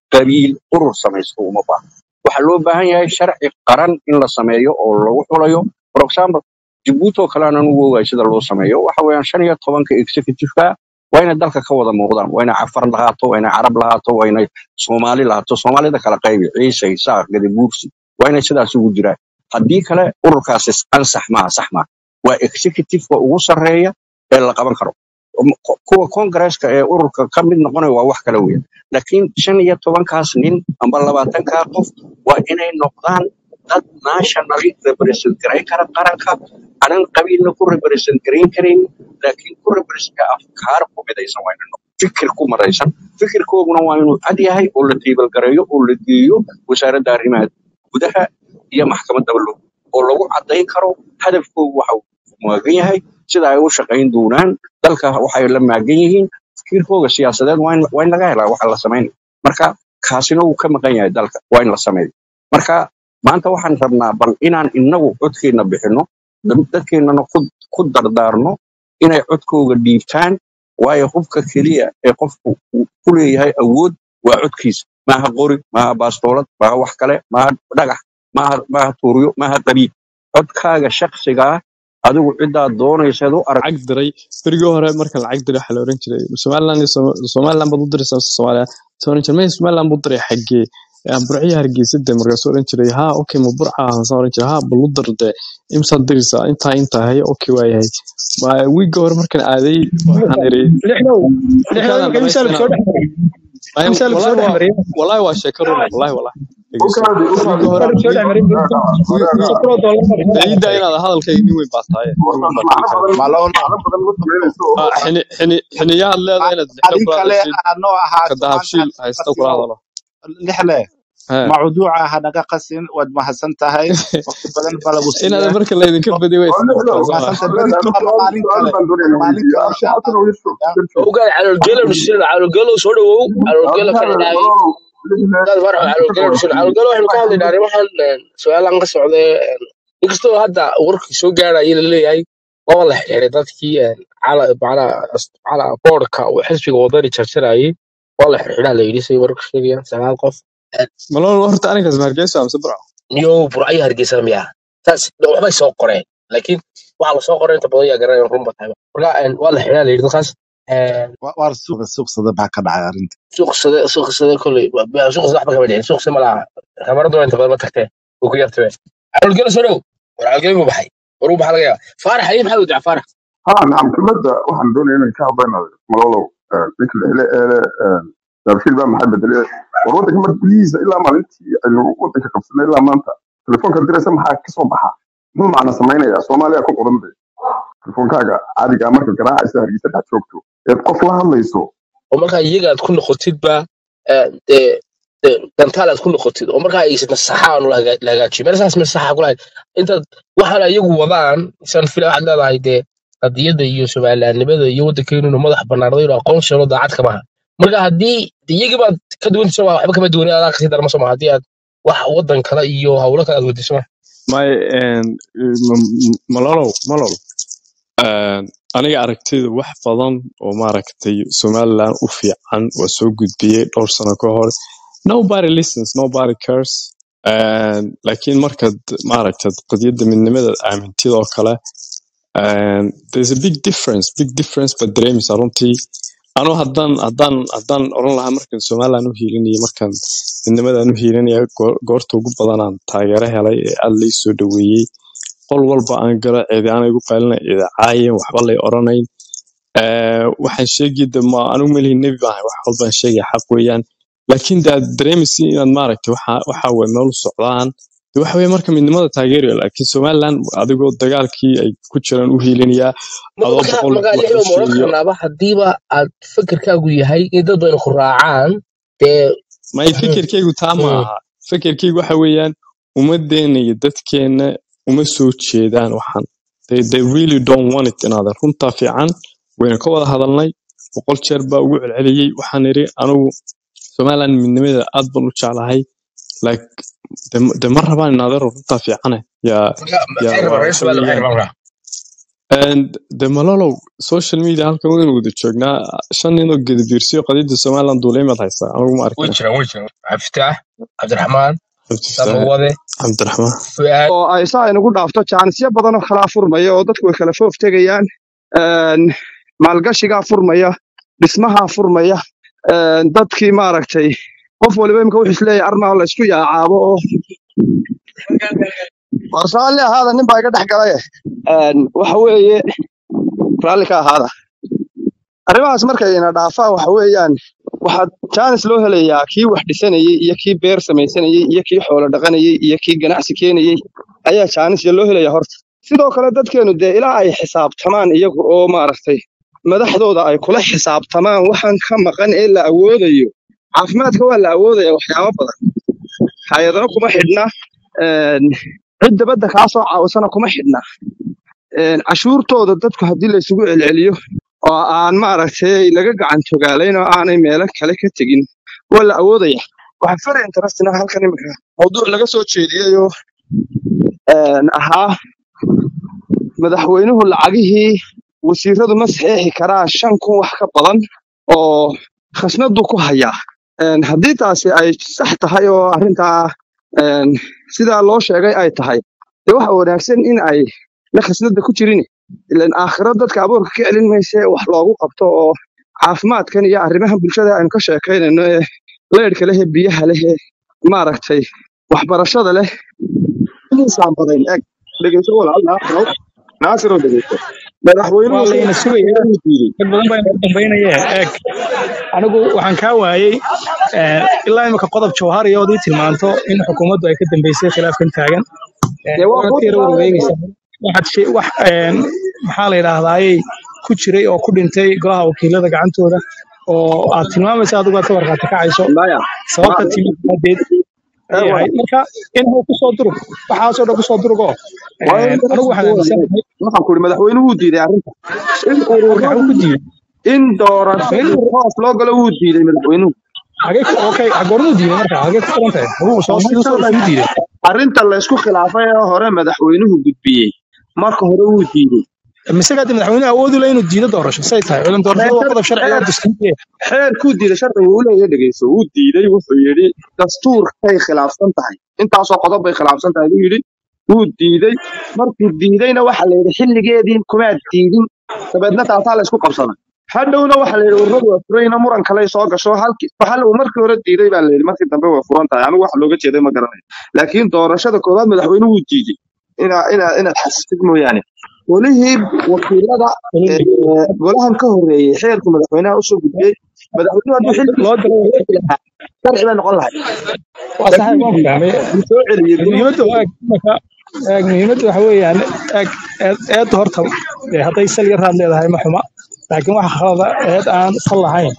qabiil urur samaysto uma baahna waxaa loo baahan yahay sharci qaran in la sameeyo oo lagu xulayo for example jabuuti oo kale aan anugu ogahay sida loo sameeyo waxa weeyaan shan iyo tobanka executive-ka waa inay dalka ka wada muuqdaan waa inay cafar lahaato waa inay carab lahaato waa inay soomaali lahaato soomaalida kala qaybi ciise isaaq gadabuursi waa inay sidaas ugu jiraan haddii kale ururkaasi ansax maaha sax maaha waa executive-ka ugu sarreeya ee la qaban karo Um, ku- kuwa kongareeska ee ururka ka mid noqonaya waa wax kale weyn laakiin shan iyo tobankaas nin amba labaatankaa qof waa inay noqdaan dad nationally represent garayn kara qaranka anan qabiilna ku represent garayn karayn laakiin ku represent afkaar ku midaysan waa inay noqdaan fikir ku maraysan fikirkooguna waa inuu cad yahay oo la tiibalgareeyo oo la geeyo wasaaradda arrimaha gudaha iyo maxkamadda lo oo lagu caddayn karo hadafkoogu waxa uu maagan yahay sida ay u shaqayn doonaan dalka waxay la maagan yihiin fikirkooga siyaasadeed waa in waa in laga helaa waxa la samaynayo marka kaasina wuu ka maqan yahay dalka waa in la sameeyo marka maanta waxaan rabnaa bal inaan inagu codkeenna bixinno dad- dadkeennana ku ku dardaarno inay codkooga dhiibtaan waayo hubka keliya ee qofku uu ku leeyahay awood waa codkiisa maaha qori maaha baastoolad maaha wax kale maaha dhagax maaha maaha tuuryo maaha qabiil codkaaga shakhsigaa adigu ciddaad doonaysaad u arag lacag diray berigii hore marka lacag diray waxaa la oran jiray somaliland iyo Soma- somaliland baad u diraysaa mise soomaaliya soo oran jiray "Maya, somaliland buu diray xaggee Aan burciyo hargeysa de markaasuu oran jiray ha okay ma burca ah saan oran jiray ha bal u dir de imsaad diraysaa intaa intaa haya okay waa yahay Ma- wiigga hore markaan aaday waxaan iri lixdow lixdow markaadaan marka imsaal dhamaystina soo dhex maray Maya, imsaal soo wallahi dhex waa maray wallahi waa sheeko run wallahi wallahi dhegeyso ukaadi wiigga ukaadi hore imsaal soo dhex maray wiig wiig wiig pro dollar mar ciidda inaad hadalkayga nin weyn baa tahay nin weyn baa macno tahay badan malon macno badan ma samaynayso oo Ah, xini xini xiniyahaad leedahay inaad lixdo adin kula kale hadashid anoo ahaato ka maanta dahabshiil haysta kula qasino hadalo lixle He. mawduuca hanaga qasin waad mahadsan tahay waqti badan baa lagu inaad siiyaa marka laydinka badi way oo lixdow isnoqotaa soo ma mahadsan berito ama su-aal maalin su-aal kale baan doonaya inaan maalin weydiiyo kale abshi insha xasan allah oo yar joog ya yar joog ogaal calolgelo dhushin calolgelo soo dhawow calolgelo ka abdaada dhidhaay malolow lixle dad farax calolgelo dhushin calolgelo waxaynu ka hadlaynaa arrimahan su-aalan ka socday inkastoo hadda warkii soo gaaraya la leeyahay waa la xiriiray dadkii cala macnaha cala boodhka uu xisbiga wadani jarjarayay waa la xirxiraa la yidhi say warka sheegayaan sagaal qof malol horta anigaas ma hargeysa mise burco niyo burcayo hargeysa miya saas waxbay soo qoreen laakiin waxa la soo qoray inta badan yaa garanaya runba tahay marka een, waa la xiriiraa la yidhi dadkaas een, Wa- waar suuqa suuqsada baa ka dhacay arrinta suuqsade suuqsade kolley suuqsade waxba kama dhicin suuqsade ma laha kamaradu inta badan ma tagtee wuu ku yartabe calolgelo soo dhow war calolgelo buu baxay war uu baxaa laga yaaba faarax ayay maxaa wadaca faarax ها نعم كلمة waxaan doonaya inaan ka hadlayno malolow ninka lixle eele daabshiil baa maxay bedelay war waddanka mar gudihiisa ilaa maalintii aynu waddanka qabsanay ilaa maanta telefoonka diraysa maxaa ka soo baxa muxuu macna samaynayaa soomaaliya ku qoran bay telefoonkaaga caadiga ah marka garaacaysa hargeysa dhex joogto eed qof la hadlayso oo markaa iyaga aad ku noqotidba ee, dee dee dantaal aad ku noqotid oo markaa aysan masaxaan la hagaa- la hagaajiyo meel saas masaxa kulahayd intaad waxaan iyagu wadaan isaan fila waxaad leedahay dee qadiyadda iyo somalilaannimada iyo waddankeenuna madax bannaanada iyo aqoonsiga daacad kama aha marka haddii de iyagii baad ka duwantay waa waxba kama duwanay adaa kasii darma soma haddii aad wax waddan kale iyo hawlo kale aad weydiiso ma may malolow malol Een, aniga aragtida wax badan oo maaragtay somaliland u fiican waa soo gudbiyey dhowr sano ka hor nobody listens nobody cares Een, laakiin markaad maaragtad qadiyadda midnimada aamintid oo kale een, there's a big difference big difference baad dareemaysaa runtii anuu haddaan haddaan haddaan oran lahaa markan somaliland u hiilinayay markan midnimadaan u hiilinaya goor- goorta ugu badanaan taageero helay ee aad lay soo dhaweeyey qol walba aan galo cidi aan igu qaylina cidi caayin waxba lay oranayn Eh, waxaan sheegi de ma anigu melihi nebi baahay wax walbaan sheegaya xaq weeyaan laakiin de aad dareemaysi inaad maaragtay waxa waxa way meel u socdaan de waxa weye marka midnimada taageerayo laakiin somaliland adigoo dagaalkii ay ku jiraan u hiilinayaa adoo marka boqol marka wax u lixda ma oran sheegayo karnaaba haddiiba aad fikirkaagu yahay in dad bayna ku raacaan dee may fikirkaygu taa ma mm, aha fikirkaygu waxa weeyaan ummadeena iyo dadkeena uma soo jeedaan waxan they, they really don't want it inaadan runtaa fiican wayna ka wada hadalnay boqol jeer baa ugu celceliyey waxaan idhi anigu somaliland midnimadeeda aad baan u jeclahay like de, de ma rabaan inaadan runtaa fiicane yaa marka yaa maxay waa rabaan reer waxa somaliland maxay weeyaan rabaan marka And de malolow social media halkan waynu wada joognaa shan nin oo gedibiirsiyo qadiyadda somaliland duulimaad haystaa anigu ma way arkin jiraan way jiraan cabdifitaax cabdiraxmaan cabdifataax samawade cabdiraxmaan fuaad oo ay saa inagu dhaafto jaanisyo badan oo kalaa furmaya oo dadku way kala foof tegayaan een, maalgashigaa furmaya dhismahaa furmaya een, dadkii maaragtay qof waliba imika wuxuu isleeyahay armaa la isku yaacaabo oo war raalli ahaada nin baa iga dhex galay Een, waxa weeye raalli ka ahaada arrimahaas markay ina dhaafaan waxa weeyaan waxaa jaanis loo helayaa kii wax dhisanayey iyo kii beer samaysanayey iyo kii xoolo dhaqanayey iyo kii ganacsi keenayey ayaa jaanis loo helayaa horta sidoo kale dadkeenu dee ilaa ay xisaabtamaan iyagu oo maaragtay madaxdooda ay kula xisaabtamaan waxaan ka maqan ee la awoodayo caafimaadka waa la awoodaya waxyaabo badan hay-adana kuma xidhna een, cid dabadda kaa soo caawisana kuma xidhna een, cashuurtooda dadku haddii la isugu celceliyo oo aan maaragtay laga gacan togaalayn oo aanay meelo kale ka tegin waa la awoodaya waxaa very interesting ah halkan imika mawduuc laga soo jeediyey oo een, ahaa madaxweynuhu lacagihii wasiiradu ma saxeexi karaa shan kun wax ka badan oo khasnadu ku hayaa Een, haddii taasi ay sax tahay oo arrintaa een, sidaa loo sheegay ay tahay dee waxa wanaagsan in ay la khasnada ku jirin ilan aakhiro dadka abuurka ka celin mayse wax loogu qabto oo caafimaadkan iyo arrimahan bulshada aynu ka sheekaynayno ee leyrhka leh ee biyaha leh ee maaragtay waxbarashada leh inaysan badayn eg dhegeyso walaal naasiro naasiro dhegeyso madaxweynuhu waa layna sugaya wuxuu diiday dad badan baa inaga dambaynaya eeg anigu waxaan kaa waayey eh, ilaa imika qodob jawhari ood ii tilmaanto in xukuumaddu ay ka dambeysay khilaafkan taagan Eh, dee waa waad kuu ka yara tilmaamaya warwareegaysaa waxaad shay- wax een, maxaa la yidhaahdaayey ku jiray oo ku dhintay golaha wakiilada gacantooda oo aad tilmaamaysa adigu aad ka warqaati kacayso maya sababta ma timid daadeed ee ayay walaal ahayd marka in uu kusoo durug waxaasoo dhan kusoo durugoo waa een, in anigu waxaan aaminsanahay waxaan ku ihi madaxweynuhu wuu diiday arrinta in marka xagu ku ururadii diiday in doorashadii madaxweynuhu hoos loo galo wuu diiday madaxweynuhu hagee okay goormuu diiday marka hagee ku xiran tahay hagu soo siduu arrinta soo la isugu diiday arrinta la isku khilaafay ee hore madaxweynuhu gudbiyey marka hore wuu diiday mise hadda madaxweynuhu awoodi la inuu diido doorasho say tahay ciidan doorashada waa xeer qodob sharci oo xeer dastuuriya xeerkuu diiday sharcigu uu leeyahay dhegeyso wuu diiday wuxuu yidhi dastuurkay khilaafsan tahay intaasoo qodob bay khilaafsan tahay buu yidhi wuu diiday markuu diidayna waxa la yidhi xilligeedii kumaad diidin dabeedna taasaa la isku qabsaday hadhowna waxa la yidhi ururadu waa furayna muran kale soo gasho halkii waxa uu markii hore diiday baa la yidhi markii dambe way furan tahay anigu waxa looga jeeday ma garanayo laakiin doorashada koowaad madaxweynuhu wuu diiday inaa inaa inaad xasistid mooyaane golihii wakiilada ee, golahan ka horeeyey xeerku madaxweynaha usoo gudbiyey madaxweynuhu hadduu xilligiisa loo soo celin lahaa sharci bay noqon lahay waa sax laakiin waan wuu fahmay wuu soo celiyey goluhu muhiimadda waa marka eeg muhiimadda waxa weeyaan eeg eed eedda horta dee hadday sal yar raad leedahay ma xuma laakiin waxa khalada eed aan sal lahayn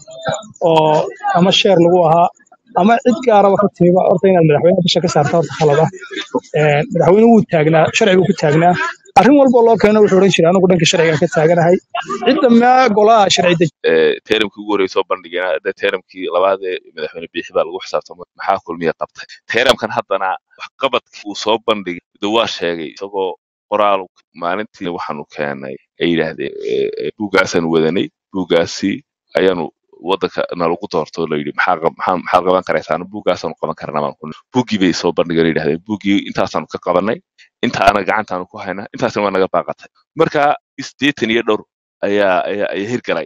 oo ama sheer lagu ahaa ama cid gaaraba ka timiba horta inaad madaxweynaha bisha ka saarta horta khalada Een, madaxweynuhu wuu taagnaa sharcigu ku taagnaa arrin walba loo keeno wuxuu odhan jiray anigu dhanka sharciga ka taaganahay cidda maa golaha sharci dej ee, teeramkii ugu horreysay soo bandhigeen hadda teeramkii labaad ee madaxweyne biixi baa lagu xisaabtamay maxaa kulmiya qabtay teeramkan haddana waxqabadkii uu soo bandhigay de waa sheegay isagoo qoraal maalintii waxaanu keenay ay yidhaahdeen ee, ee, buuggaasaan wadanay buuggaasi ayaanu wadanka nalagu doorto la yidhi maxaa qab- maxaa maxaad qaban karaysaana buuggaasaanu qaban karnaa baan ku nidhi. buuggii bay soo bandhigeen ay yidhahdeen buuggii intaasaanu ka qabanay intaana gacantaanu ku haynaa intaasna waa naga baaqatay marka sideetan iyo dhowr ayaa ayaa ayaa hirgalay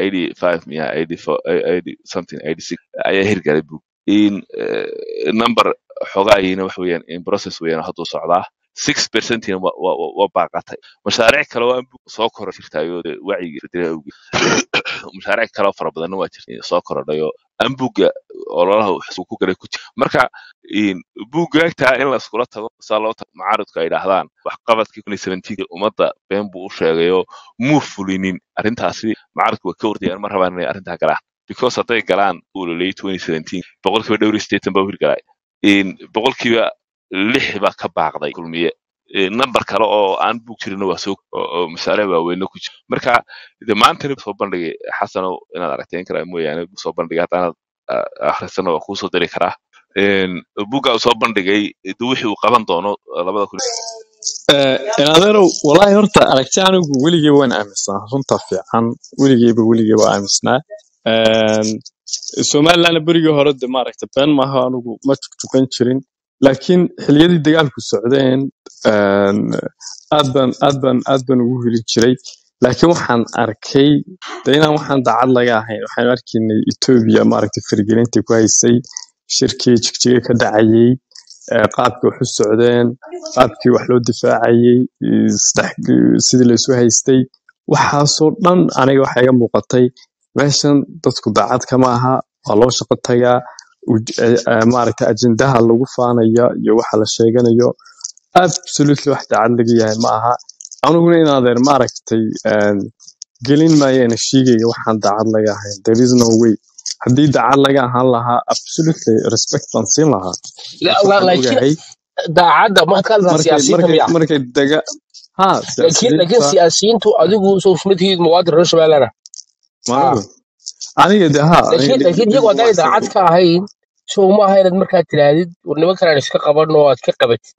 85 miya 84 80 something 86 ayaa hirgalay buug in eh, number xogaayina wax weeyaan in process weeyaan hadduu socdaa six percentina waa waa- waa- waa baaqatay mashaariic kale oo aan buug soo koro jirtaayo dee wacyiga federal awgeed mashaariic kale oo fara badanna waa jirta soo korodhayo aan buugga ololaha uu ku galay ku jira marka in buuggaagtaa in la iskula tago saa loo tago macaaridku ay dhahdaan waxqabadkii kun iyo seventeen ummadda been buu u sheegayoo muu fulinin arrintaasi macaaridku way ka wardayaan ma rabaan inay arrintaa galaan because hadday galaan uu laleeyay 2017 boqolkiiba dhowr iyo siddeetan baa u hirgalay in boqolkiiba lix baa ka baaqday kulmiye Eh, number kale oo aan buug jirinna waa soo oo oo mashaariic waaweynna ku jira marka de maantana soo bandhigay xasanow inaad aragteen karaa mooyaane buu soo bandhigay haddaanaad ah, akhrisana waa kuu soo diri karaa Een, buugga uu soo bandhigay de wixii uu qaban doono labada kun adeerow walaahi horta aragti anigu weligey waan aaminsanaa runta fiican weligeyba weligey waa aaminsanaa Een, somalilandna berigii hore de maaragta been maaha anigu ma tukan jirin laakiin xiliyadii dagaalku socdeen een, aad baan aad baan aad baan ugu helin jiray laakiin waxaan arkay de inaan waxaan daacad laga ahayn waxaan arkaynay etoobiya maaragta faragelinta ku haysay shirkii jigjiga ka dhacayay ee, qaabkii wax u socdeen qaabkii wax loo difaacayay ee, saddex- sidii la isu haystay waxaasoo dhan aniga waxaa iga muuqatay meeshan dadku daacad kama aha waa loo shaqo tagaa uj- eh, eh, maaragta ajendaha lagu faanaya iyo waxa la sheeganayo absolutely wax daacad laga yahay ma aha aniguna in adeer maaragtay een, gelin maayeena shiigayga waxaan daacad laga ahayn there is no way haddii daacad laga ahaan lahaa absolutely respect baan siin lahaa La- laakiin la- waxaan laakiin ogahay daacadda waxaad ka hadlaysaa markay siyaasiyiinta markay miya markay daga ha laakiin laakiin siyaasiyiinta siyaasiyiintu adigu soo shumidkii muwaadin reer shabeellana ha maanigu aniga de ha aniga laakiin dhib laakiin dhib iyagu uma haddaanay daacad haysan ka ahayn soo ma aha inaad markaa tirahdid war nimankan aan iska qabanno oo aad ka qabatid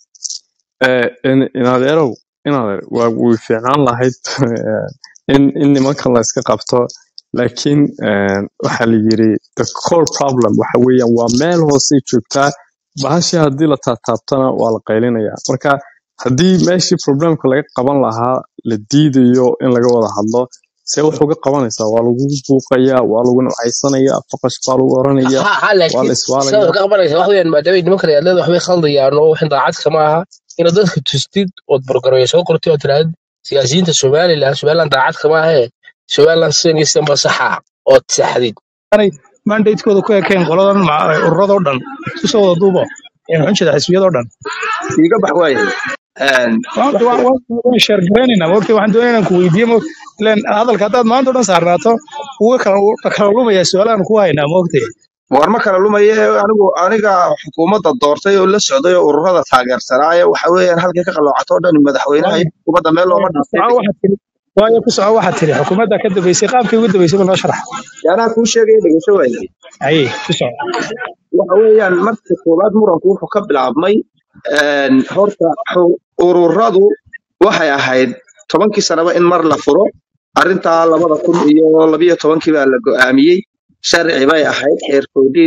Eh, in in adeerow in adeer waa way fiicnaan lahayd eh, in in nimankan la iska qabto laakiin eh, waxaa la yiri the core problem waxa weeyaan waa meel hoose joogtaa bahashii haddii la taataabtana waa la qaylinayaa marka haddii meeshii problemka laga qaban lahaa la diidayo in laga wada hadlo see wax uga qabanaysaa waa lagu buuqayaa waa lagu nucaysanayaa faqash baa lagu oranayaa ha ha waa la laakiin sidaad iswaalayaa wax ka qabanaysa wax weeyaan maadaama nimankan ay leedahay waxbay khaldayaan oo waxin daacad kama aha inaad dadka tustid ood bargareeyo soo qortid oo tirahdid siyaasiyiinta somaliland somaliland daacad kama ahee somaliland sidan iyo sidan ba saxa ood saxdid anay mandatekooda ku ekeen qoladan ma- ururadoo dhan isu soo wada duubo ee maxaan jeedaa xisbiyadoo dhan iga bax waayahay Een, Waan- waan waan- waan sheer garaynaynaa maogta waxaan doonaya inaan ku weydiiyo mo ileen hadalka haddaad maanta o dhan saarnaato uga kala u- kala lumayaa su-aalahan ku haynaa maogta war ma kala lumaye anigu aniga xukuumadda doortay oo la socday oo ururada taageersanaaye waxa weeyaan halkay ka qaloocato o dhan madaxweynaha iyo xukuumadda meel looma ku dhintay soco waxaad tiri waayo ku soco waxaad tiri xukuumadda ka dambeysay qaabkii ugu dambeysay ba noo sharax yaanaa kuu sheegaya dhegeyso waayay haye ku soco waxa weeyaan marka koowaad muranku wuxuu ka bilaabmay een, horta xu- ururadu waxay ahayd tobankii sanaba in mar la furo arrintaa labada kun iyo labiyo tobankii baa la go'aamiyey sharci bay ahayd xeer codiin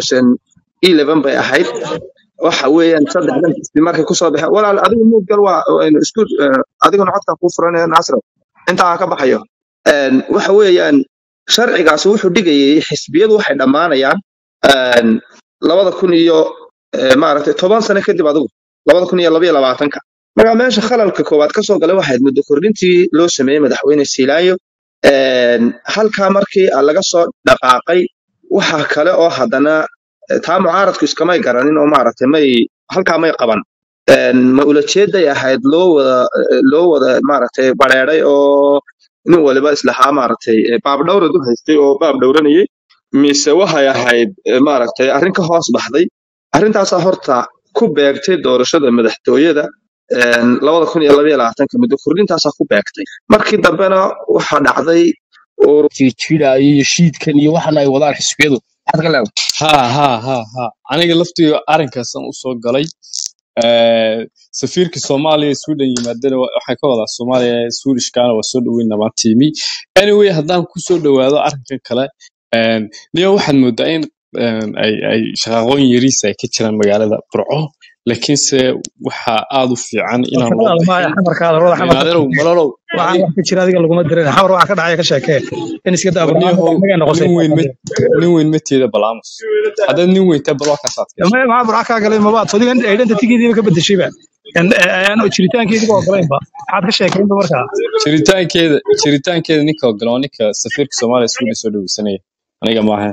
2011 bay ahayd waxa weeyaan saddexdan xisbi markay kusoo baxeen walaal adigu muudgal waa aynu isku eh, adiguna codka kuu furanaya naasro intaa aan ka baxayo Een, waxa weeyaan sharcigaas wuxuu dhigayay xisbiyadu waxay dhammaanayaan een, labada kun iyo eh, maaragtay toban sano kadib adigu labada kun iyo labayo labaatanka marka meesha khalalka koowaad ka soo galay waxayd muddo kordhintii loo sameeyey madaxweyne silaayo Een, halkaa markii laga soo dhaqaaqay waxa kale oo haddana eh, taa mucaaradku iskamay garanin oo maaragtay may halkaa may qaban Een, ma ulajeeday ahayd loo wada eh, loo wada maaragtay bareeray oo nin waliba islahaa maaragtay eh, baab dhowrad u haystay oo baab dhowranayay mise waxay ahayd eh, maaragtay arrin ka hoos baxday arrintaasaa horta ku beegtay doorashada madaxtooyada een, labada kun iyo labaiyo labaatanka muddo kordhintaasaa ku beegtay markii dambena waxaa dhacday urur jiijidaayo iyo shiidkan iyo waxan ay wadaan xisbiyadu maxaad ka leedahay ha ha ha ha aniga laftiga arrinkaasan usoo galay Eh, safiirka soomaaliya ee sweden yimaadana wa- waxay ka wadaa soomaaliya swedishkana waa soo dhaweyn namaan tiimi anyway haddaan kusoo dhawaado arrinkan kale een, niyo waxaad moodaa in een, ay ay shaqaaqooyin yariis ay ka jiraan magaalada burco laakiinse waxaa aad u fiican inaan loo warkadaada maaya bixin xamarkaada rooda xamarka inaadeerow malalow waxaan adi wax ka jira adiga laguma dirin xamar waxa ka dhacaya ka sheekee in iska daa barnaamij warniyahow annaga noqotay nin weyn ma nin weyn ma teeda balaamus haddaad nin weyntaa bal waa kaasaad gashay ma maxaa burca kaa galay mabaad soo digan aydhanta tigidiiba ka bedeshayba aan jiritaankeediba ogolaynba maxaad ka sheekaynba markaa jiritaankeeda jiritaankeeda ninka ogolaa waa ninka safiirka soomaaliya sweden soo dhaweysanaya aniga maaha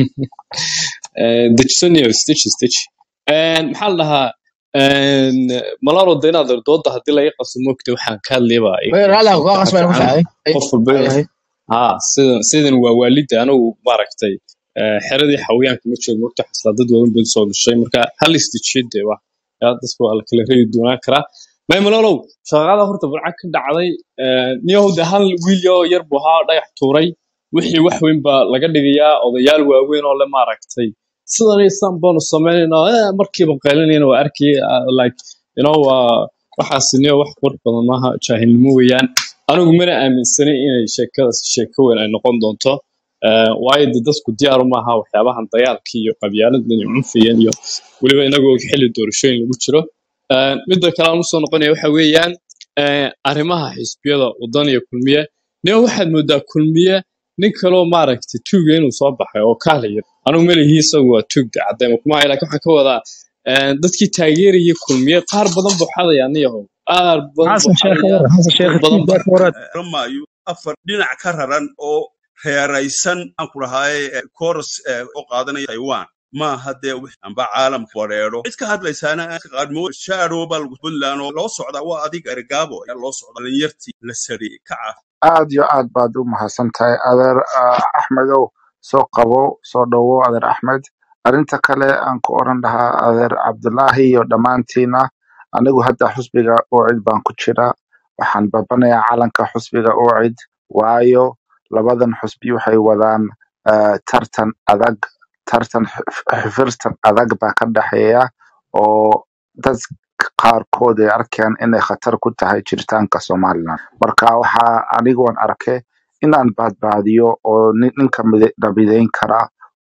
Eh, dejisanayo stitch stitch Een, maxaa la dhahaa een, malalo de inaad dooda haddii laga qaso moogta waxaan ka hadlayba iga Way raali qabso ah waxaa qasbay ku fiican tahay qof walba inuu ha sidan sidan waa waalida anigu maaragtay eh, xeradii xawayaanka ma joogo moogta xaslaa dad waaweyn bay soo gashay marka hal istijid de waa yaa dadka waa la kala reebi doonaan karaa may malalow shaqada horta burca ka dhacday eh, niyahow de hal wiil oo yar buu ahaa dhagax tuuray wixii wax weyn baa laga dhigayaa odayaal waaweyn oo le maaragtay sidan iyo sidan baanu sameynaynaa eh, markiiba qaylinayna waa arkay ah, like you know waa waxaasiniyo wax qurux badan maaha jaahilnimo weeyaan anigu mana aaminsanin inay sheekadaas sheeko weyn ay noqon doonto Eh, waayo de dadku diyaaru maaha waxyaabahan dagaalka iyo qabyaaladan iyo cunfigan iyo weliba inagoo xilli doorashooyin lagu jiro Eh, midda kale aan usoo noqonaya waxa weeyaan eh, arrimaha xisbiyada wadan iyo kulmiye nin waxaad moodaa kulmiye nin kaloo maaragtay tuuga inuu soo baxay oo kaalaya anigu melihi isagu waa tuug de caddeema kuma hayo laakiin waxaan ka wadaa eh, dadkii taageerayay kulmiye qaar badan buu xadaya niyahow qaar badan buu xasan sheekh xadaya warar xasan sheekh dad badan tiim baa baa ka warar ramayo afar dhinac ka raran oo reeraysan aan ku dhahay koros oo qaadanaya taiwan maaha dee wix amba caalamka wareero cid ka hadlaysaana qaadmo shadow baa lagu puntland oo loo socdaa waa adiga ergaabo ayaa loo socda dhalinyartii la sariyey kaca aad iyo aad baad u mahadsan tahay adeer ah, axmedow soo qabo soo dhowo adeer axmed arrinta kale aan ku oran lahaa adeer cabdulaahi iyo dhammaantiina anigu hadda xusbiga ucid baan ku jira waxaan babanayaa calanka xusbiga ucid waayo labadan xusbi waxay wadaan ah, tartan adag tartan xif- xifirtan adag baa ka dhexeeya oo dad qaarkood ay arkayaan inay khatar ku tahay jiritaanka somalilan marka waxaa anigoon arke inaan baadbaadiyo oo nin- ninka mide- nabideyn kara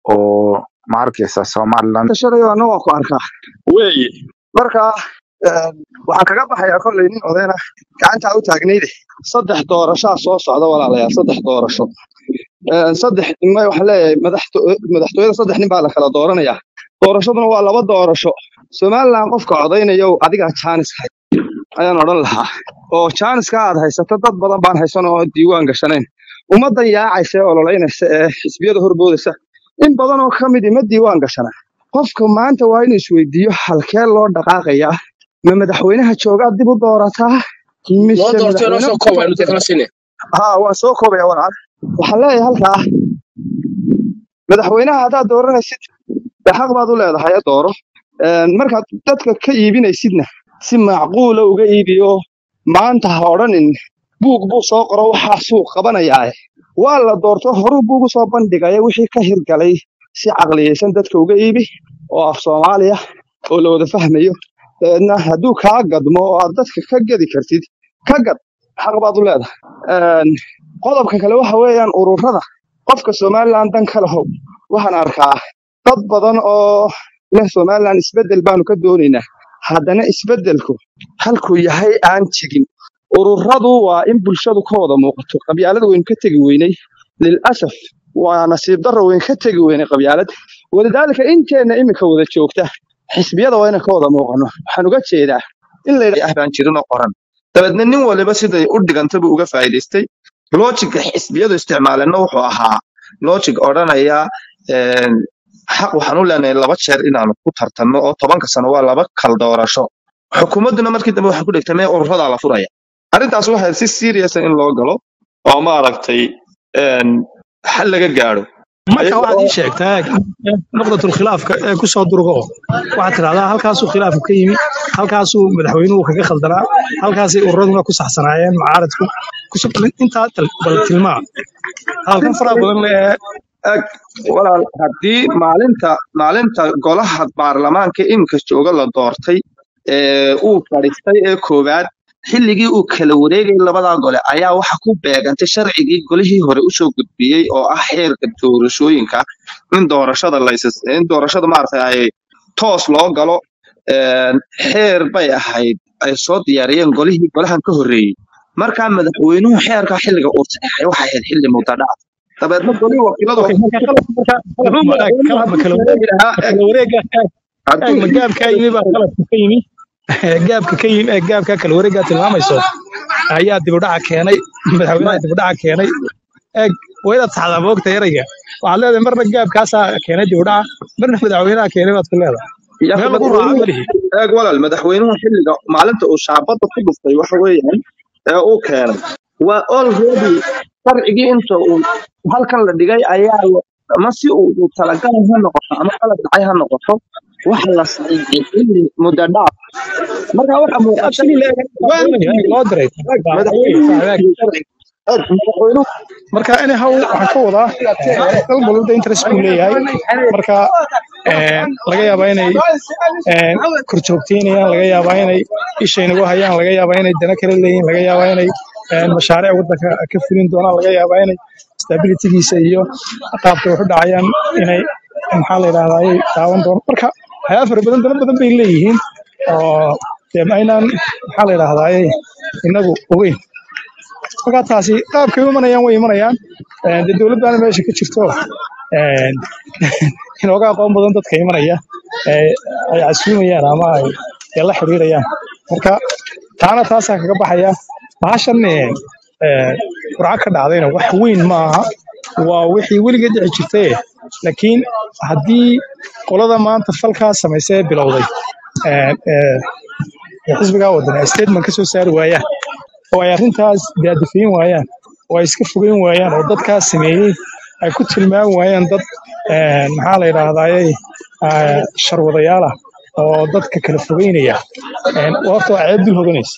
oo ma arkaysa somalilan shalayo anna waan ku arkaa weeye marka een, waxaan kaga baxayaa kolley nin odayna gacantaa u taagnayde saddex doorashaa soo socda walaalayaal saddex doorasho Een, saddex ma waxaan leeyahay madaxto- madaxtooyada saddex nin baa la kala dooranayaa doorashaduna waa laba doorasho somaliland qofka codaynayo adigaa jaanis hay ayaan odhan lahaa oo jaaniska aad haysato dad badan baan haysan oo diiwaan gashanayn ummaddan yaacaysa ee ololeynaysa ee xisbiyada horboodaysa in badan oo ka midi ma diiwaan gashana qofka maanta waa inuu isweydiiyo halkee loo dhaqaaqayaa ma madaxweynaha joogaa dib u doorataa loo mise doortay noo madaxweyne soo kooba inuu kala sinay haa waan soo koobaya walaal waxaan leeyahay halkaa madaxweynaha haddaad dooranaysid dee xaq baad u leedahay ee dooro Een, markaad dadka ka iibinaysidna si macquula uga iibiyo maanta ha odhanin buug buu soo qoro waxaa suuq qabanayaae waa la doorto horuu buugu soo bandhigaya wixii ka hirgalay si caqliyeysan dadka uga iibi oo af soomaaliya oo la wada fahmayo dabeedna hadduu kaa gadmo oo aad dadka ka gadi kartid ka gad xaq baad u leedahay Een, qodobka kale waxa weeyaan ururada qofka somaliland dan ka lahow waxaan arkaa dad badan oo leh somaliland isbeddel baanu ka doonaynaa haddana isbeddelku halkuu yahay aan tegin ururadu waa in bulshadu ka wada muuqato qabyaalada waynu ka tegi weynay lilasaf waa nasiib darro weyn ka tegi weynay qabyaalad walidaalika inteenna iminka wada joogta xisbiyada waa inaan ka wada muuqano waxaan uga jeedaa in la ah baan jirin oo qoran dabeedna nin waliba siday u dhiganta buu uga faa'iidaystay lojiga xisbiyadu isticmaaleenna wuxuu ahaa lojig odhanaya een, xaq waxaan u leenahay laba jeer inaanu ku tartanno oo tobanka sano waa laba kal doorasho xukuumadduna markii dambe waxay ku dhigtay mee ururadaa la furaya arrintaas waxay si seriousa in loo galo oo maaragtay een, xal laga gaadho marka ayaga waxaad oo ii sheegtaa nuqdatul khilaafka ee ku soo durgo waxaad tidhahdaa halkaasuu khilaafku ka yimi halkaasuu madaxweynuhu kaga khaldanaa halkaasay ururaduna ku saxsanaayeen mucaaradku Kus- intaa tal- bal tilmaa halkan faraha badan le ee ag walaal haddii maalinta maalinta golaha baarlamaanka iminka jooga la doortay ee uu fadhiistay ee koowaad xilligii uu kala wareegay labadaa gole ayaa waxa ku beegantay sharcigii golihii hore usoo gudbiyey oo ah xeerka doorashooyinka in doorashada laysas in doorashada maaragtay ay toos loo galo een, xeer bay ahayd ay soo diyaariyeen golihii golahan ka horreeyey markaa madaxweynuhu xeerka xilliga uu saxeexay waxay ahayd xilli mudadhac dabeedna golihii wakiiladu okay marka qalab marka muxuu ma eg madaxweynuhu qalab ma hadduu kala sheegi lahaa ma kala wareega eeg eeg hadduu ma gaabkaa yimi baa qalabka ka yimi gaabka ka yimi ee gaabka kala wareegaa tilmaamayso ayaa dibudhaca keenay madaxweynaha dibudhaca keenay eeg waa inaad saxdaa moogta erayga waxaad leedahay marna gaabkaasaa keenay dibudhaca marna madaxweynaha keenay baad ku leedahay yaa meel lagu raaco madaxweynuhu malihi eeg walaal madaxweynuhu xilliga maalinta uu shaabadda ku dhuftay waxa weeyaan ee uu keenay waa already sharcigii inta uu halkan la dhigay ayaa la- ama si uu uu talagalay ha noqoto ama qalad dhacay ha noqoto waxa la saxiixay xilli muddo dhaaf marka waxa muuqata absolutely eeg waan madaxweynaha eeg diiday loo diray eeg baa waxa weeye madaxweynuhu wuu fahmeeg diiday sharciga eeg madaxweynuhu marka anyhow waxaan ka wadaa eh, dal walba interest buu leeyahay marka eh, laga yaabaa inay eh, korjoogteynayaan laga yaabaa inay ishay nagu hayaan laga yaabaa inay dana kale leeyihin laga yaabaa inay eh, mashaariic waddanka ka fulin doonaan laga yaabaa inay stabilitygiisa iyo qaabka wax u dhacayaan inay maxaa la yidhahdaa ay daawan doonaan marka waxyaaba fara badan dana badan bay leeyihiin oo dee ma aynaan maxaa la yidhahdaa inagu ogeyn marka taasi qaabkay u imanayaan way imanayaan Een, dee dowlad baana meesha ka jirto een, inooga aqoon badan dadka imanaya ee ay casuumayaan ama ay ay la xiriirayaan marka taana taasaa kaga baxaya bahashan ee, ee, qurca ka dhacdayna wax weyn ma aha waa wixii weligeed dhici jirtay laakiin haddii qolada maanta falkaa samaysay ee bilowday ee, ee, ee xisbigaa wadan ay statement ka soo saari waayaan oo ay arrintaas daadafayn waayaan oo ay iska fogeyn waayaan oo dadkaas sameeyey ay ku tilmaami waayaan dad een, maxaa la yidhahdaaye sharwadayaal ah oo dadka kala fogeynaya Een, horta waa ceeb dul hoganaysa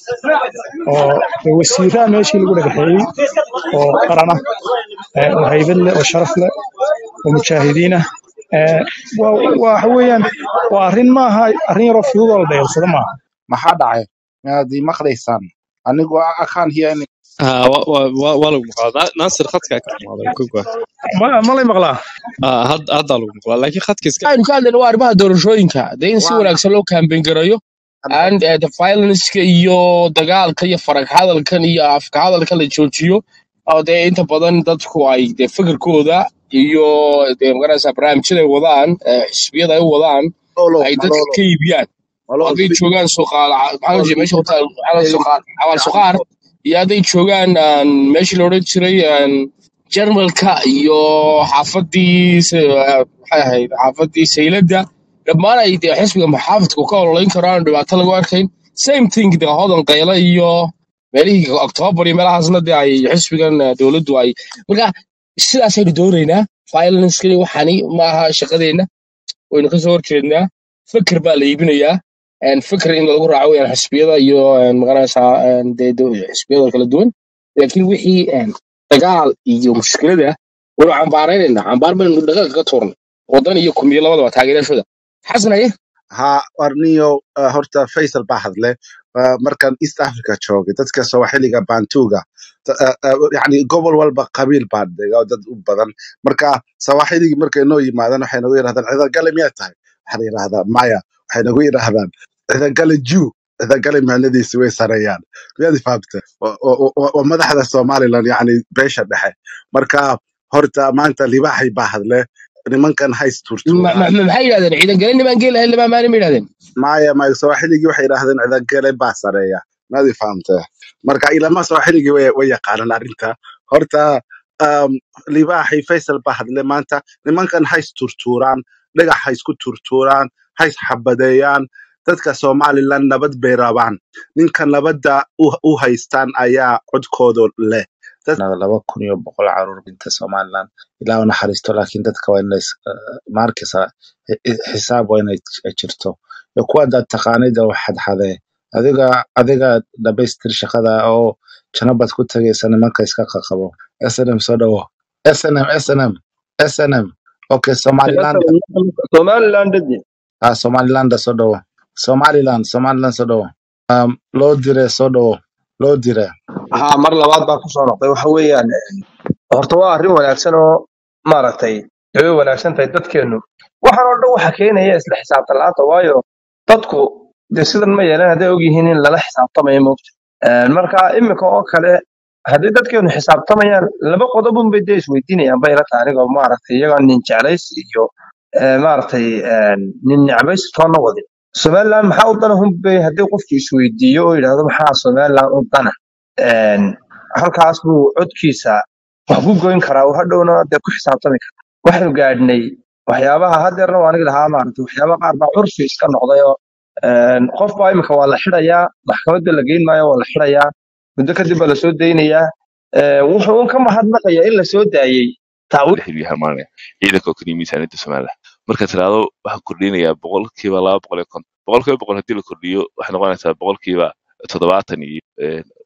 oo dee wasiiraa meeshii lagu dhagaxeeyey oo qaran ah ee, oo haybad leh oo sharaf leh oo mujaahidiin ah Ee, waa waa- waxa weeyaan waa arrin maaha arrin yaroo fudud oo la dayalsado maaha maxaa dhacay miyaad ii maqlaysaan anigu akaan hiya in Ah, wa- wa- wa- waa lagu maqlaa Na- naasir khadkaa ka xumaaday ka goa ma ma lay maqlaa Ah, had- haddaa lagu maqlaa laakiin khadka iska aynu ka hadlayna waa arrimaha doorashooyinka dee in si waa wanaagsan loo kaambeyn garayo and eh, the violenceka iyo dagaalka iyo farag hadalkan iyo afka hadalka la joojiyo oo dee inta badan dadku ay dee fikirkooda iyo dee magaraysa barnaamijyada ay wadaan eh, xisbiyada ay u wadaan malolo ay dadka malolo ka iibiyaan oo malolo hadday joogaan suqaal maxaa la meesha hotel suqaal xawaal suqaar iyo hadday joogaan aan meeshii la odhan jiray aan jarmalka iyo xaafadii se- eh, maxay ahayd xaafadii sayladda dhammaan ay dee xisbiga maxaafadku ka ololayn karaan dhibaato lagu arkayn same thing dee hodan qayla iyo meelihii oktoobar iyo meelahaasna dee ay xisbigan eh, dowladdu ay marka sidaasaynu doonaynaa violencekani waxani ma aha shaqadeenna waynu kasoo horjeednaa fikir baa la iibinayaa een, fikir in lagu raaco weyaan xisbiyada iyo een, magaranaysaa een, dee do- xisbiyada kala duwan laakiin wixii een, dagaal iyo mushkilada waynu cambaaraynayna cambaar baynu dhaqanka ka tuurnay wadan iyo kumiyo labadaba taageerashooda xasan haye ha warniyo uh, horta faisal baa hadle uh, markaan east africa joogay dadka soomaxiliga bantuga ta- uh, uh, yani gobol walba qabiil baa dega oo dad u badan marka sawaaxiligii markay noo yimaadaan waxay nagu yidhahdaan cidagale miyaa tahay waxaa la yidhahdaa maya waxay nagu yidhahdaan cidagale jew cidagale micnadiisi way sareeyaan miyaad fahamta waa waa- waa- waa madaxda somaliland yani beesha dhexe marka horta maanta libaaxay baa hadle nimankan hays Ma- turtuuraan ma- ma- maxay yidhahdeen ciidan galin nimaan geel lahayn lamaa maalin ma yidhahdeen maya maya sawaaxiligii waxay yidhaahdeen cidagale baa sareeya maadi fahamtee marka ilama sawaaxiligii way way yaqaanaan arrinta horta um, libaaxi faysal baa hadle maanta nimankan hays turtuuraan dhagax ha isku turtuuraan hays xabadeeyaan dadka somaliland nabad bay rabaan ninka nabadda u, u haystaan ayaa codkooda leh Dad- laba kun iyo boqol caruur dhinta somaliland ilaa u naxariisto laakiin dadka waa in maarkisa xisaab waa inay jirto iyo kuwa dad taqaanida wax xadxadee adiga adiga dhamaystir shaqada oo janabad ku tagaysa nimanka iska qaqabo snm soo dhawo snm snm snm okay somaliland somaliland dadi ah somaliland soo dhawo somaliland somaliland soo dhawo um, loo dire soo dhawo loo dire haa mar labaad baa kusoo noqday waxa weeyaan horta waa arrin wanaagsan oo maaragtay way wanaagsan tahay dadkeennu waxaan oo dhan waxa keenaya isla xisaabtan la'aanta waayo dadku dee sidan ma yeelan hadday ogyihiin in lala xisaabtamayo moogta marka iminka oo kale haddii dadkeennu xisaabtamayaan laba qodobun bay dee isweydiinayaan bay ila tahay anigoo maaragtay iyagoo nin jeclaysi iyo eh, maaragtay eh, nin necbaysi toonna wadin somaliland maxaa u dana hunbay haddii qofku isweydiiyo oo yidhaahdo maxaa somaliland u dana een, halkaas buu codkiisa wax ku goyn karaa uu hadhowna dee ku xisaabtami karaa waxaynu gaadhnay waxyaabaha hadeerna waa aniga lahaa maaragtay waxyaaba qaar baa curfi iska noqday oo een, qof baa imika waa la xidhayaa maxkamadda la geyn maayo waa la xidhayaa muddo kadib baa lasoo daynayaa Ee, wuxuu un ka mahadnaqayaa in lasoo daayey taawiil xilbi harmaanaya ciidanka oo keliya miisaaniyadda somaliland marka tiraahdo waxaa kordhinayaa boqolkiiba laba boqol iyo konton boqolkiiba boqol haddii la kordhiyo waxay noqonaysaa boqolkiiba toddobaatan iyo eh,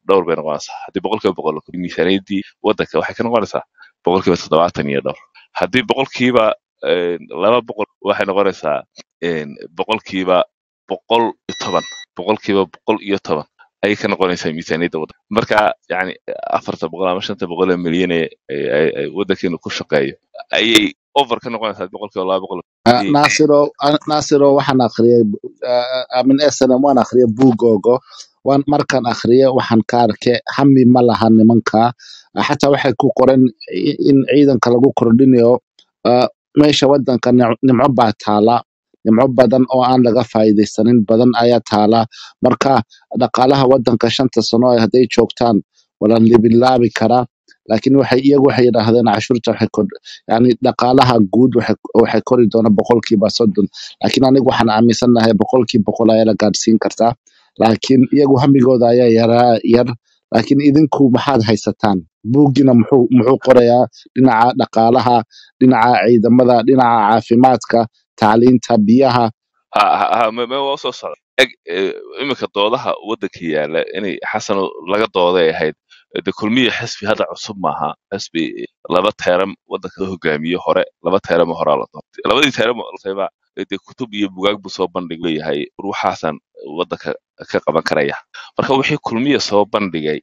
dhowr bay noqonaysaa haddii boqolkiiba boqol miisaaniyadii waddanka waxay ka noqonaysaa boqolkiiba toddobaatan iyo dhowr haddii boqolkiiba een, laba boqol waxay noqonaysaa een, boqolkiiba boqol iyo toban boqolkiiba boqol iyo toban ayay ka noqonaysaa miisaaniyadda waddanka marka yani afarta boqol ama shanta boqol ee milyan ee ay- ay- ay waddankeenu ku shaqeeyo ayay over ka noqonaysaa boqolkiiba laba boqol Ah, ayay Nasiro ah, Nasiro waxaan akhriyay ah, ah, min SNM waan akhriyay buugoogo waan markaan akhriyay waxaan ka arkay hami ma laha nimanka Ah, xataa waxay ku qoran i- in ciidanka lagu kordhinayo ah, meesha wadanka nic- nimco baa taala nimco badan oo aan laga faa'iidaysanin badan ayaa taala marka dhaqaalaha wadanka shanta sano ay hadday joogtaan wala libilaabi karaa laakiin waxay iyagu waxay yidhaahdeen cashuurta waxay kor yani dhaqaalaha guud waxay waxay kori doona boqolkiiba soddon laakiin anigu waxaan aaminsanahay boqolkiiba boqol ayaa la gaadhsiin kartaa laakiin iyagu hamigooda ayaa yaraa yar laakiin idinku maxaad haysataan buuggina muxuu muxuu qorayaa dhinaca dhaqaalaha dhinaca ciidamada dhinaca caafimaadka tacliinta biyaha ha ha ha me me waa soo socda eg eh, iminka doodaha waddanka yaala inay xasan laga dooday ahayd de kulmiya xisbi hadda cusub maaha xisbi laba teeram waddanka la hogaamiye hore laba teeram horaa la doortay labadii teeram sayba de kutub iyo bugaag buu soo bandhig leeyahay ruuxaasan waddanka ka qaban karaya marka wixii kulmiya soo bandhigay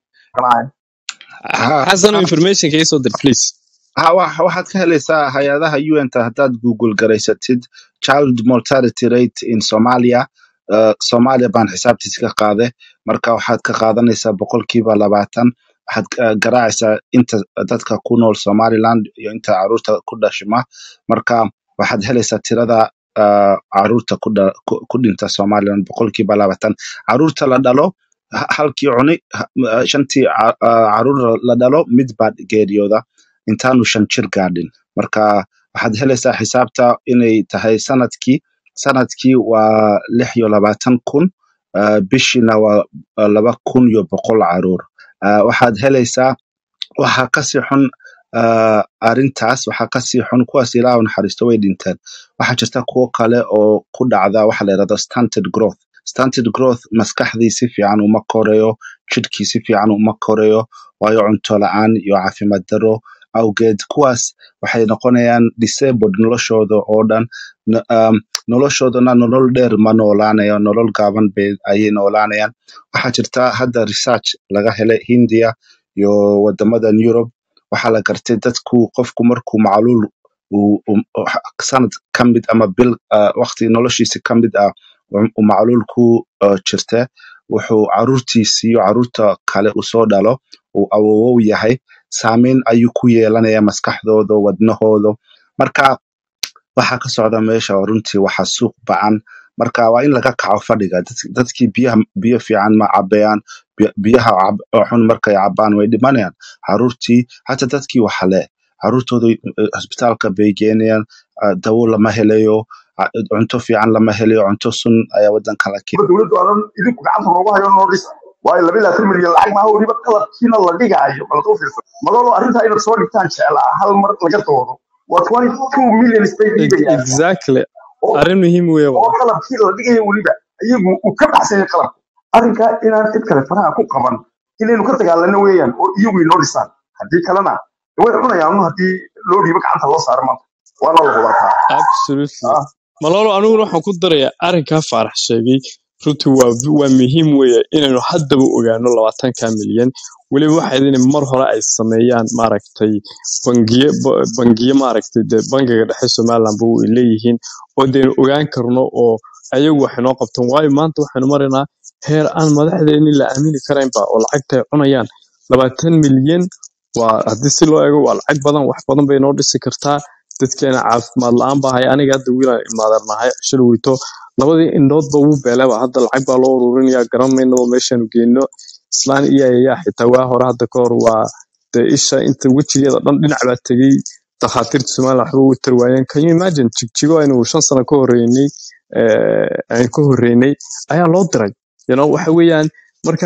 ha xasan ha information ka soo dir please ha wa- waxaad ka helaysaa hay-adaha un-ta haddaad google garaysatid child mortality rate in somalia uh, somalia baan xisaabtiisa ka qaade marka waxaad ka qaadanaysaa boqolkiiba labaatan waxaad uh, garaacaysaa inta dadka ku nool somaliland iyo inta caruurta ku dhashima marka waxaad helaysaa tirada uh, caruurta ku, dha, ku, ku dhinta somaliland boqolkiiba labaatan caruurta la dhalo ha- halkii cuni ha- uh, shantii ca- uh, caruur la dhalo mid baa geeriyooda intaanu shan jir gaadhin marka waxaad helaysaa xisaabta inay tahay sanadkii sanadkii waa lix iyo labaatan kun uh, bishiina waa uh, laba kun iyo boqol caruur uh, waxaad helaysaa waxaa kasii xun uh, arintaas waxaa kasii xun kuwaas ilaa u naxariisto way dhinteen waxaa jirta kuwo kale oo ku dhacda waxa la yidhahdo stunted growth stunted growth maskaxdii si fiican uma korayo jidhkii si fiican uma korayo waayo cunto la-aan iyo caafimaad daro awgeed kuwaas waxay noqonayaan disabled noloshooda oo dhan N- um, noloshoodana nolol dheer ma noolaanayo nolol gaaban bay ayay noolaanayaan waxaa jirta hadda research laga helay hindiya iyo wadamadan europe waxaa la gartay dadku qofku markuu macluul uu- uu- uu- sanad ka mid ama bil uh, waqti noloshiisa ka mid ah uu uu macluul ku uh, jirta wuxuu caruurtiisi iyo caruurta kale uu soo dhalo uu awowow yahay saameyn ayuu ku yeelanaya maskaxdooda wadnahooda marka waxa ka socda meesha oo runtii waxa suuq bacan marka waa in laga kaco fadhiga Dad- dadkii biyaha biyo fiican ma cabayaan Bi- biyaha cab- oo xun markay cabaan way dhimanayaan caruurtii hata dadkii waxale caruurtooda eh, isbitaalka bay geenayaan ah, dawo lama helayo ah, cunto fiican lama helayo cunto sun ayaa wadanka la keenaya dowladdu aanan idinku gacanta noogu hayo noo dhisa waayo laba iyo labaatan milyan lacag maaha weliba qalabkiina la dhigaayo balad u fiirsan malolo arrintaa inaad soo dhigtaan jeclaa hal mar laga doodo waa twenty two millions bay Ex- dhiibayaan exactly oo arrin muhiim weeye oo walaal qalabkii la dhigayo weliba iyagu uu ka baxsanyay qalabka arrinkaa inaan cid kale faraha ku qaban inaynu ka dagaalano weeyaan oo iyagu inoo dhisaan haddii kalena way cunayaan un haddii loo dhiibo gacanta loo saaro maanta waana la hubaataa absolutely ah malolo aniguna waxaan ku darayaa arrinkaa faarax sheegay runtii waa waa muhiim weeye inaynu haddaba ogaano labaatanka milyan weliba waxayd in mar hore ay sameeyaan maaragtay bangiye ba- bangiye maaragtay dee bangiga dhexe somaliland ba ay leeyihiin oo deynu ogaan karno oo ayagu waxay noo qabtaan waayo maanta waxaynu maraynaa heer aan madaxdeeni la aamini karaynba oo lacagta ay cunayaan labaatan milyan waa haddii si loo eego waa lacag badan wax badan bay noo dhisi kartaa dadkeena caafimaad la-aan baa hay aniga hadda wiilaan imaadarnahay shil weyto labadii indhoodba wuu beelaba hadda lacag baa loo ururinaya garan maynaba meeshaanu geyno islaan iyo ayaa xitaa waa hore hadda ka hor waa dee isha inta wejigeeda dhan dhinac baa tegey dakhaatiirta somaliland waxba u tarwaayeen can you imagine jigjigo aynu shan sano ka horeynay eh, aynu ka horeynay ayaa loo diray you know waxa weeyaan marka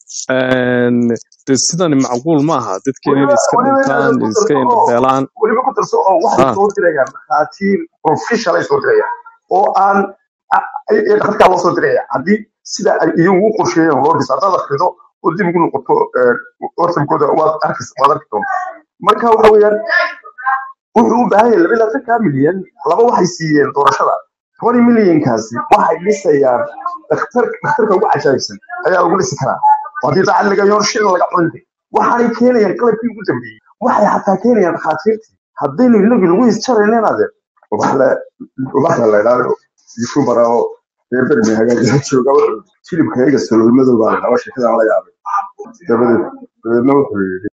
een, dee sidani macquul ma aha dadkeena weliba inay iska weliba inaad dhintaan ku iska darso oo indhabeelaan weliba ku darso oo waxay ah soo dirayaan dhakhaatiir professional ay soo dirayaan oo aan a- ay- ay dhakhtarkaa loo soo diraya haddii sida ay iyagu u qorsheeyeen loo dhiso haddaad akhrido oo dib ugu noqoto ortamkooda waad arki waad arki doontaa marka waxa weeyaan wuxuu u baahan yahay laba iyo labaatanka milyan laba waxay siiyeen doorashada twenty millionkaasi waxay dhisayaan dhakhtar dhakhtarka ugu cajaabsan ayaa lagu dhisi karaa oo haddii lacag laga yoon shilin laga cunta waxaanay keenayaan qalabkii ugu dambeeyey waxay xataa keenayaan dhakhaatiirtii haddaynu inagii lagu isjaraynenaade ubaxle ubaxle la idhaahdo yutubar oo reer bermi hagaajisa jooga wuxuu hilibka iyaga saloolmadow baa la dhawa sheekadaan la yaabay dabadeed dabeedna wuxuu yidhi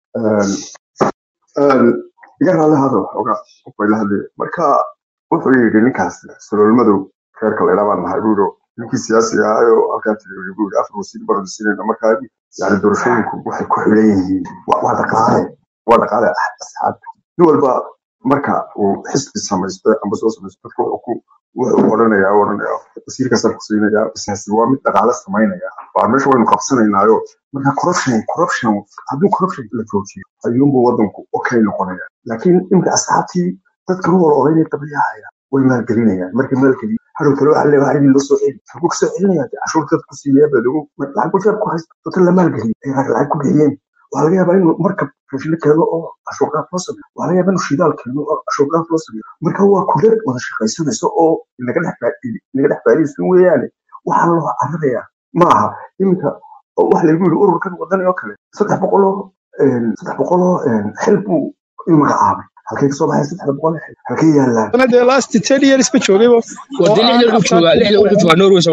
iga raali hado xoogaa qofbay la hadlaya marka wuxuu yidhi ninkaas saloolmadow reerka la idhaa baan nahay buuro ninkii siyaasiga ahayoo halkaa tiri buu yidhi afar wasiir baan siinayna marka yani doorashooyinku waxay ku xiran yihiin waa waa dhaqaale waa dhaqaale asxaabta nin walba marka uu xisbi samaysto amba soo samaysto dadka wuxuu ku wuxuu odhanayaa odhanaya wasiirkaasaan ku siinaya business waa mid dhaqaale samaynaya waa meesha waynu qabsanaynaayo marka corruption corruption hadduu corruption la joojiyo ayuunbuu wadanku okay noqonaya laakiin imika asxaabtii dadka u ololeynaya qabliyahaya way maalgelinayaan markay maalgeliyo hadhow talo waxa leeyahay waxaa loo soo celi halkuu kasoo celinaya dee cashuurta dadku siiyaa badagu lacag ku jeeb ku haysta dadka la maalgeliyo ay lacag ku bixiyeen waxaa laga yaabaa inuu markab raashino keeno oo cashuur dhaaf loo sameeyo waxaa laga yaabaa inuu shidaal keeno oo cashuur dhaaf loo sameeyo marka waa kudad wada shaqaysanayso oo inaga dhex faa- inaga dhex faa'iidaysan weeyaane waxaa loo cararayaa ma aha iminka waxa lagu yidhi ururkan wadani oo kale saddex boqoloo saddex boqoloo xil buu inuu magacaabay halkay kasoo baxay saddex boqol xil halkay yaallaan Ana dee last ten years ba joogayba oo wadde aan lixdan wuxuu afkaar joogaa ku lixdan wuxuu noqonayn joogaa norway